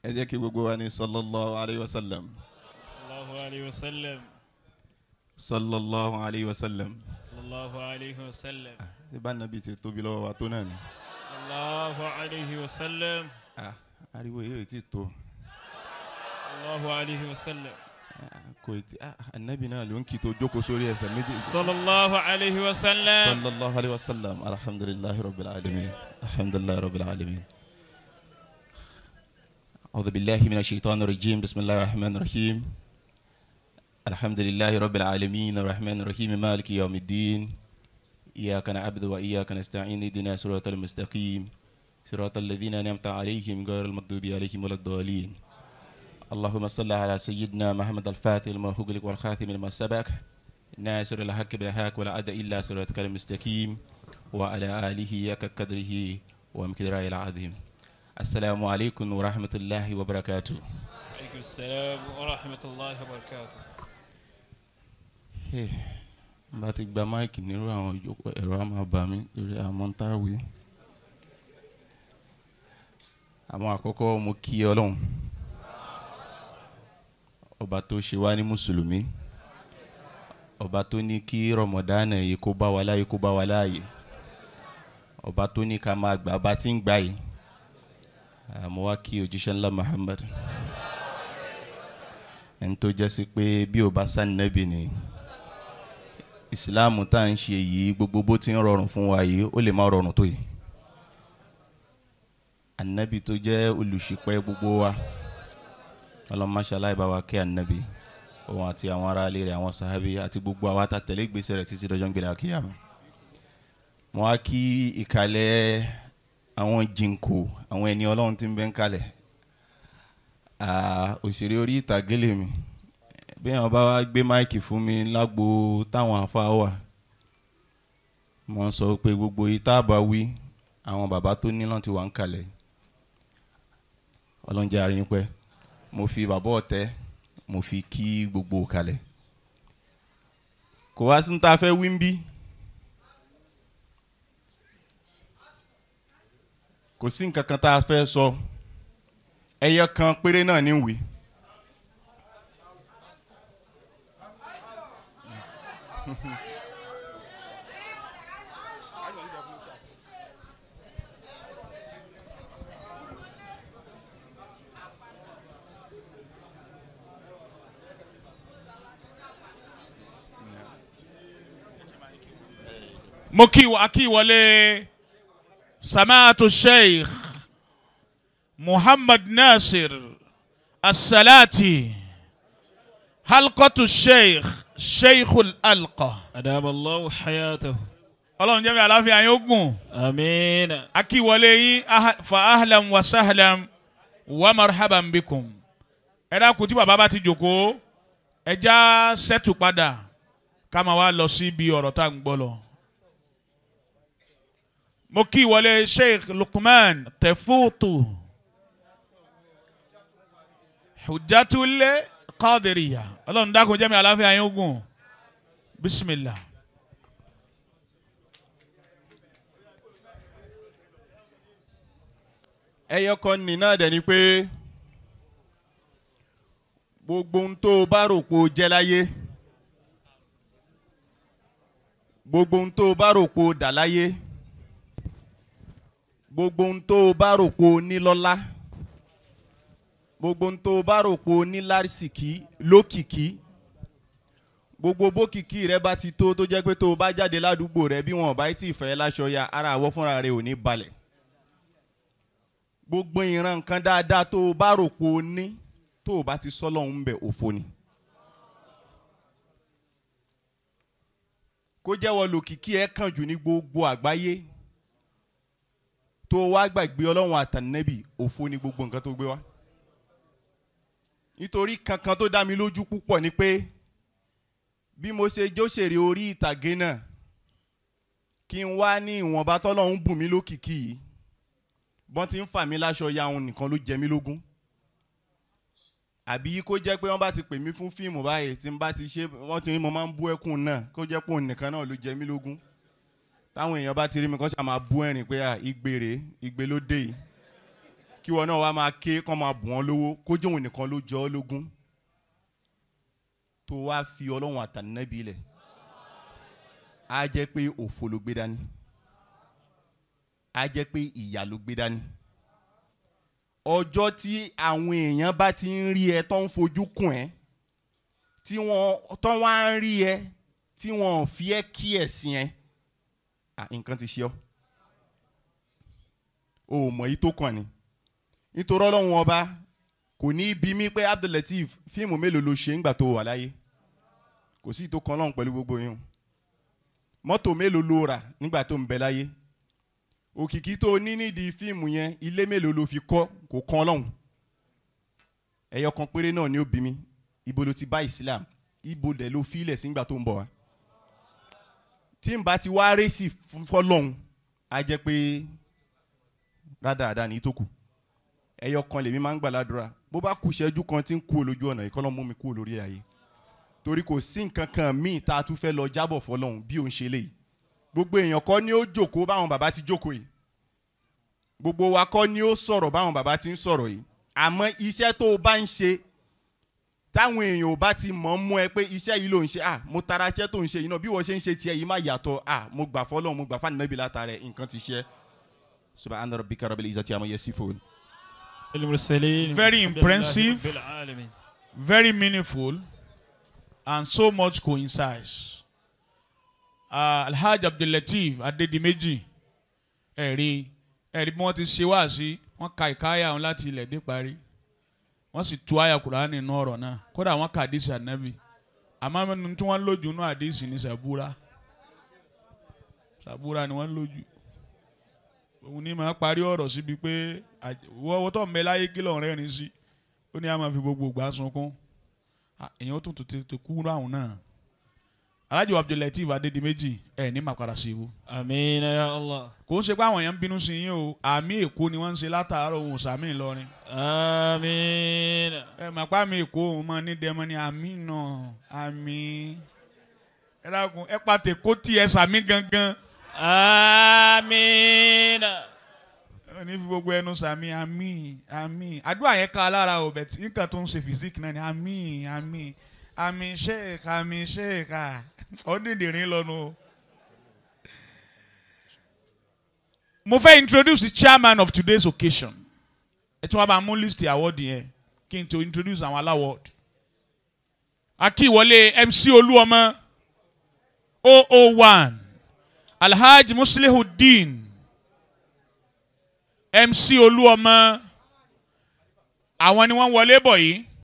ẹ jẹ́ kí gbogbo wa ní sallallahu alayhi wa sallam Allahu alayhi wa sallam. sallallahu alayhi wa sallam Allahu alayhi wa sallam. ṣé bá nàbí ti tóbi lọ́wọ́ wa tó náà ni. Allahu alayhi wa sallam. Ah, ariwo yìí ò tí tó Allahu alayhi wa sallam. Ah, kò tí ah, anabi náà ló ń kí tó jókòó sórí ẹsẹ̀ méjì. Sallallahu alayhi wa sallam. sallallahu alayhi wa sallam alhamdulillahi rabbil alamin alhamdulillahi rabbil alamin. أعوذ بالله من الشيطان الرجيم بسم الله الرحمن الرحيم الحمد لله رب العالمين الرحمن الرحيم مالك يوم الدين إياك نعبد وإياك نستعين اهدنا صراط المستقيم صراط الذين أنعمت عليهم غير المغضوب عليهم ولا الضالين اللهم صل على سيدنا محمد الفاتح المهوغلق والخاتم لما سبق ناصر الحق بالحق ولا أدى إلا صراطك المستقيم وعلى آله يك قدره ومقداره العظيم السلام عليكم ورحمة الله وبركاته Aleykum salaam wa rahmatulahi wa barakatuh. Eh, bá ti gba máìkì nírú àwọn ìjókòó ẹ̀rọ á máa bà mí lórí àwọn táwé àwọn àkọ́kọ́ mo kí ọlọ́run ọba tó ṣe wá ní mùsùlùmí ọba tó ní kí rọmọdánà yìí kó bá wa láyé kó bá wa láàyè ọba tó ní ká máa gbà bá ti ń gbà yìí àmọ́ wá kí òjíṣẹ́ ńlá Muhammad ẹni tó jẹ́ sí pé bí ò bá sá nẹ́bì ni ìsìláàmù tá à ń ṣe yìí gbogbo bó ti ń rọrùn fún wa yìí ó lè má rọrùn tó yìí ànábì tó jẹ́ olùṣìpẹ̀ gbogbo wa ọlọ́mọṣálá ìbáwa kẹ́ ànábì òun àti àwọn aráalé rẹ̀ àwọn sàhábì àti gbogbo àwa tá tẹ̀lé ìgbésẹ̀ rẹ̀ títí dọjọ́ ń gbélé àkíyàmù mo wá kí ìkàlẹ̀ àwọn jìnkò àwọn ẹni ọlọ́run tí ń bẹ ń kalẹ̀ Ah, òṣèré orí ìtàgé lèmi bí wọn bá wá gbé máìkì fún mi lágbo táwọn afá wà mo sọ pé gbogbo ìta bá wí àwọn bàbá tó ní láti wà ń kalẹ̀ ọlọ́njẹ́ àárín pẹ́ mo fi bàbá ọ̀tẹ́ mo fi kí gbogbo kalẹ̀ kò wá sí ní ta fẹ́ wí ń bí kò sí nǹkan kan tá a fẹ́ sọ. So ẹyẹ kan péré náà ní wí. mo kí wa kí wọlé samaatu sheikh muhammad nasir asalati halqatu sheikh sheikhul alqa. أدام الله حياته ọlọ́run jẹ́ mi àláfíà yín ó gùn. آمين akíwọlé yín aha- fa ahlam wa sahlam wa marhaban bikum. ẹ dákun tí bàbá bá ti jòkó ẹ já sẹ́tù padà ká máa wá lọ síbi ọ̀rọ̀ tá à ń gbọ́ lọ. mo kí ìwọlé sheikh lukman tefutu hujjatule qadiriya ọlọ́run dákun jẹ́ mi àláfíà yín ó gùn bisimilah. ẹyẹ kan ní náà dẹ̀ ni pé gbogbo ohun tó o bá rò pé o jẹ́ láyé gbogbo ohun tó o bá rò pé o dà láyé gbogbo ohun tó o bá rò pé o ní lọ́lá gbogbo ohun tó o bá rò pé o ní lárísìkí lókìkí gbogbo bókìkí rẹ bá ti tó tó jẹ́ pé tó o bá jáde ládùúgbò rẹ bí wọn ò bá tí ì fẹ́ láṣọ ya ara àwọ̀ fúnra rẹ ò ní balẹ̀ gbogbo ìran nǹkan dáadáa tó o bá rò pé o ní tó o bá ti sọ lọ́hún bẹ̀ òfo ni. kó jẹ́wọ́ lòkìkí ẹ̀ kàn jù ní gbogbo àgbáyé tó o wá gbàgbé ọlọ́run àtànẹ́bì òfo ni gbogbo nǹkan tó gbé wá. nítorí kankan tó dá mi lójú púpọ̀ ni pé bí mo ṣe jóṣèré orí ìtàgé náà kí n wá ní ìwọ̀nba tọ́lọ́run bùn mí lókìkí yìí bọ́n ti ń fà mí láṣọ ya òun nìkan ló jẹ mí lógún àbí kó jẹ́ pé wọ́n bá ti pè mí fún fíìmù báyìí tí n bá ti ṣe wọ́n ti ní mo máa ń bú ẹkún náà kó jẹ́ pé òun nìkan náà ló jẹ mí lógún táwọn èèyàn bá ti rí mi kọ́ ṣáà máa bú ẹ̀rìn pé à ìgbèrè ìgbè ló dé yìí kí wọn náà wá máa ké kọ́ máa bù wọ́n lówó kó jẹ́ òun nìkan ló jọ ọ́ lógún tó wá fi ọlọ́run àtànẹ́bí lẹ̀ á jẹ́ pé òfo ló gbé dání á jẹ́ pé ìyà ló gbé dání ọjọ́ tí àwọn èèyàn bá ti ń rí ẹ tó ń fojú kùn ẹ́ tí wọ́n tó wá ń rí ẹ tí wọ́n ò fi ẹ́ kí ẹ̀sìn ẹ à, nǹkan ti ṣe ọ́ o ò mọ̀ yìí tó kàn ní nítorí ọlọ́run ọba kò ní í bi mí pé Abdulateef fíìmù mélòó ló ṣe ńgbà tó wà láyé kò sí ìtò kan lọ́hùn pẹ̀lú gbogbo yín mọ́tò mélòó ló rà nígbà tó ń bẹ láyé òkìkí tó ní nídìí fíìmù yẹn ilé mélòó ló fi kọ́ kò kan lọ́hùn ẹyọ kan péré náà ni ó bí mi ibo ló ti bá Islam ibo dẹ̀ ló filẹ̀ sígbà tó ń bọ̀ wá tí n bá ti wá rẹ́sì fọlọ́hún á jẹ́ pé rádaràda ní tó kù ẹyọ kan lèmi máa ń gbàládùra bó bá kù ṣẹ́jú kan tí ń kú olójú ọ̀nà ìkọ́lọ́ mú mi kú lórí ayé torí kò sí nǹkan kan míì tá a tún fẹ́ lọ jábọ̀ fọlọ́hún bí òun ṣe léyìí gbogbo èèyàn kọ́ ni ó jókòó báwọn bàbá ti jókòó yìí gbogbo wa kọ́ ni ó sọ̀rọ̀ báwọn bàbá ti ń sọ̀rọ̀ yìí àmọ́ iṣẹ́ tó o bá ń ṣe táwọn èèyàn ò bá ti mọ̀ ọ́ mú ẹ pé iṣẹ́ yìí ló ń ṣe à mo tara iṣẹ́ tó ń ṣe yìí náà bí wọ́n ṣe ń ṣe tiẹ̀ yìí má yàtọ̀ à mo gbà fọlọ́hún mo gbà fáànù náà bí látara ẹ̀ nǹkan ti ṣe subhana rabbika rabbil izzati amma yasifun. المرسلين Very الحمد لله impressive. رب العالمين. very meaningful and so much coincides. Uh, Alhaji Abdulateef Adedimeji ẹ̀rí ẹ̀rí bí wọ́n ti ṣe wá sí wọ́n ka ìkáyà wọn láti ilẹ̀ dé parí wọ́n sì tú àyà Kùránì nínú ọ̀rọ̀ náà kódà wọ́n ka àdìsí ànábì àmọ́ nínú tí wọ́n lójú nínú àdìsí ní sàbúrà sàbúrà ni wọ́n lójú òun ní máa parí ọ̀rọ̀ síbi pé wọ́wọ́ tó ń bẹ láyé kí lọ́n rẹ́rìn sí ó ní a máa fi gbogbo ìgbà sunkún Ah, èèyàn ó tún tètè kú ráhùn náà Alhaji Abdulateef Adedimeji ẹ̀ ní màkàrà sí ibú آمين يا الله kò ń ṣe pé àwọn èèyàn ń bínú sí yín o àmì èkó ni wọ́n ń ṣe látàárọ̀ òun sàmì Ìlọrin آمين ẹ mà pa àmì èkó òun máa ní dẹmọ ní àmì náà àmì ẹ dákun ẹ pa tèkó tí ẹ sàmì gangan آمين ẹ ní fi gbogbo ẹnu sàmì àmì àmì àdúrà yẹn ká lára o bẹ̀ tí nǹkan tó ń ṣe fìsíkì náà ni àmì àmì àmì sheik àmì sheik à ó dìndìnrín lọ́nu o. mo fẹ́ introduce the chairman of today's occasion ẹ tún wá bá mú list award yẹn kí n tó introduce àwọn aláwọ̀d akíwọlé MC Olúọmọ 001 Alhaji Muslihuddin MC Olúọmọ àwọn ni wọ́n wọlé bọ̀ yìí